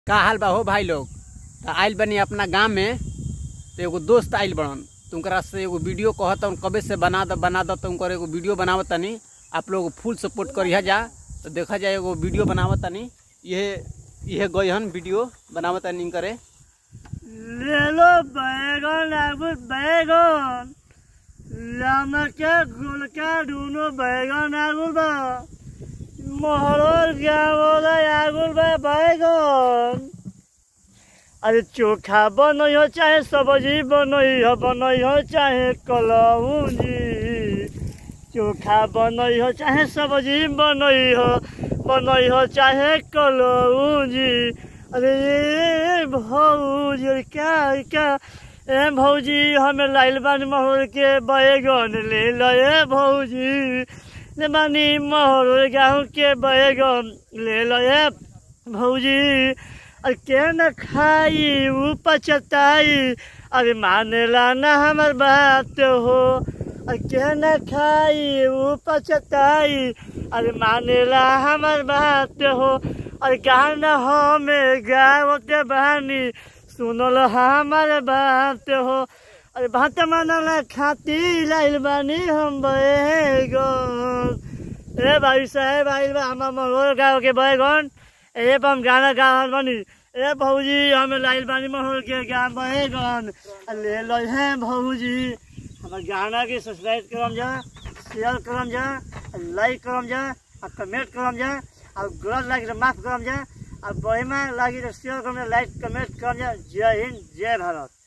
का हाल बा हो भाई लोग तो आइल बनी अपना गांव में तो एगो दोस्त आइल बड़न तुमकरा से एगो वीडियो कहत हूँ कबे से बना द बना द तुमकर एगो वीडियो बनावत तनी आप लोग फुल सपोर्ट करिया जा तो देखा जाए एगो वीडियो बनावत तनी ये यह गयहन वीडियो बनावत तनी करे ले लो बैगन आगुल बैगन लमके गुलका दुनो बैगन आगुल बा मोहरोर गाँव आगुल बा बैगन अरे चोखा बनई हो चाहे सब्जी बनई हो बनई हो चाहे कलौजी चोखा बनई हो चाहे सब्जी बनई हो बनई हो चाहे कलौजी अरे ये भौजी अरे क्या क्या ए भौजी हमें लाइल बानी महोर के बैगन ले लो ए भौजी ले बानी महोर गाँव के बैगन ले लो ए भौजी अरे के न खाई ऊ पचताई अरे मानेला ना हमर बात हो अरे के न खाई ऊ पचताई अरे मानेला हमर बात हो अरे गाना हमें गावत बानी सुनल हमर बात हो अरे भात मानला खाती लाइल बानी हम बैगन ए भाई साहेब आइल बा हमार महोर गाँव के बैगन ए हम गाना गा बनी ए भौजी हमें लाइल बानी महोर के गाँव बैगन ले लो है भौजी हमार गाना के सब्सक्राइब करम जा शेयर करम जा लाइक करम जा आ कमेंट करम जा और गलत लागे तो माफ करम जा और बहिमा लागे तो शेयर करम जा लाइक कमेंट करम जा जय हिंद जय भारत